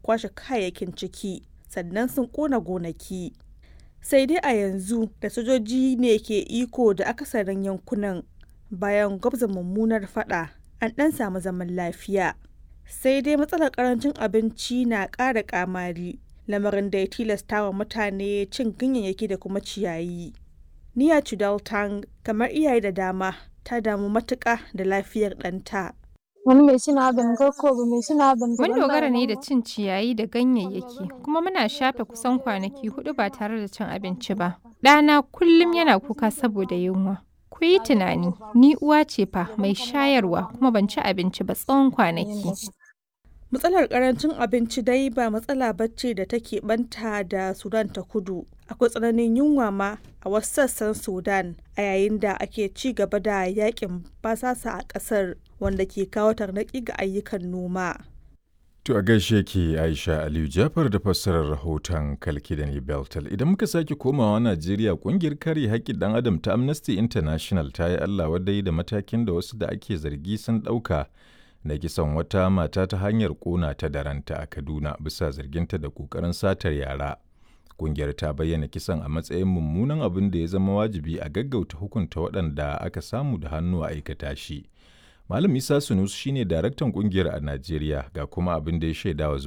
kwashe kayayyakin ciki sannan sun ƙona gonaki. Sai dai a yanzu da sojoji ne ke iko da akasarin yankunan bayan gwabza mummunar fada an ɗan samu zaman lafiya. Sai dai matsalar ƙarancin abinci na ƙara ƙamari lamarin da ya tilasta wa mutane cin ganyayyaki da kuma ciyayi. Niya Chudaltang kamar iyaye da dama ta damu matuƙa da lafiyar ɗanta. Mun dogara ne da cin ciyayi da ganyayyaki kuma muna shafe kusan kwanaki hudu ba tare da cin abinci ba. Ɗana kullum yana kuka saboda yunwa. Ku yi tunani, ni uwa ce fa mai shayarwa kuma ban ci abinci ba tsawon kwanaki. Matsalar karancin abinci dai ba matsala bacce da take banta da Sudan ta kudu. Akwai tsananin yunwa ma a wasu sassan Sudan a yayin da ake ci gaba da yakin basasa a ƙasar wanda ke kawo tarnaƙi ga ayyukan noma. To a gaishe ke Aisha Aliyu Jafar da fassarar rahoton Kalkidani Beltal. Idan muka sake komawa Najeriya kungiyar kare haƙƙin ɗan adam ta Amnesty International ta yi Allah wadai da matakin da wasu da ake zargi sun ɗauka na kisan wata mata ta hanyar ƙona ta da ranta a Kaduna bisa zarginta da ƙoƙarin satar yara. Kungiyar ta bayyana kisan a matsayin mummunan abin da ya zama wajibi a gaggauta hukunta waɗanda aka samu da hannu a aikata shi. Malam Isa Sunus shine daraktan kungiyar a Najeriya ga kuma abin da ya shaidawa